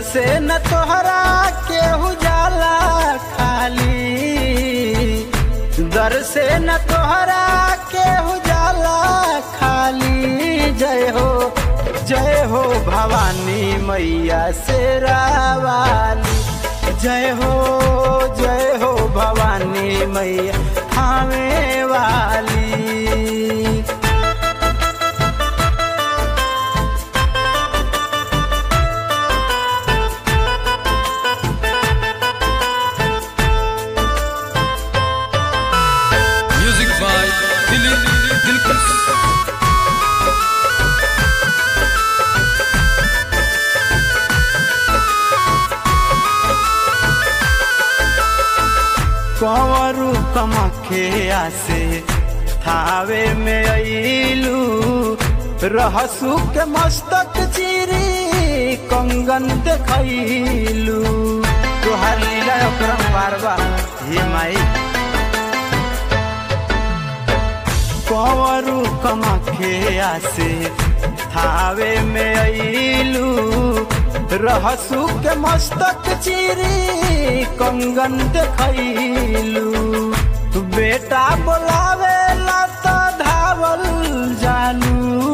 से न तोहरा केहू जाला खाली दर से न तोहरा केहू जाला खाली जय हो जय हो भवानी मैया शेरावाली जय हो जय हो भवानी मैया थामे वाली Music by Dilip Dilkus. कंवरू कमखे आसे थावे में अइलू रहसू के मस्तक चिरी कंगन देखैलू तोहार लीला ओकरम बारबा हे माई कंवरू कमखे आसे थावे में अइलू रहसू के मस्तक चिरी कंगन देखैलू बेटा बोलावे ला तो धावल जानू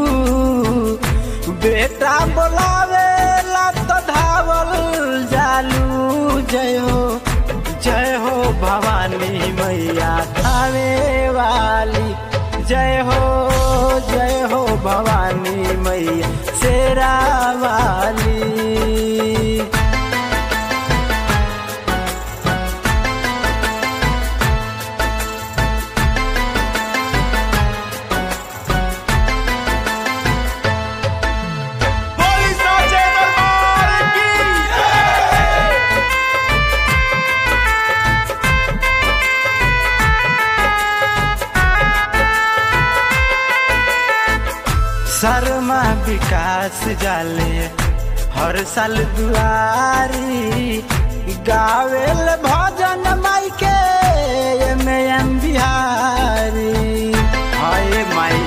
बेटा बोलावे ला तो धावल जानू जय हो जय हो भवानी मैया थावे वाली जय हो जय हो भवानी मैया शेरा वाली शर्मा विकास जाले हर साल दुआरी गावेल भजन माई के एमे एम बिहारी हाय माई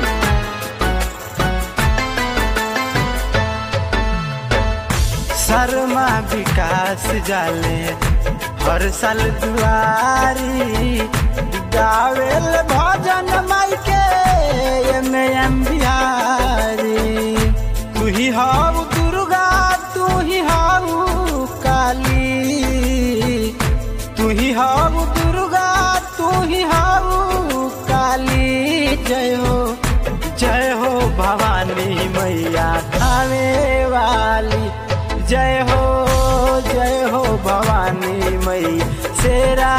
शर्मा विकास जाले हर साल दुआरी गावेल भजन माई के एमे एम बिहारी तू ही हाउ दुर्गा तू ही हाउ काली तू ही हाउ दुर्गा तू ही हाउ काली जय हो जय हो भवानी मैया खावे वाली जय हो जय हो भवानी मैया शेरा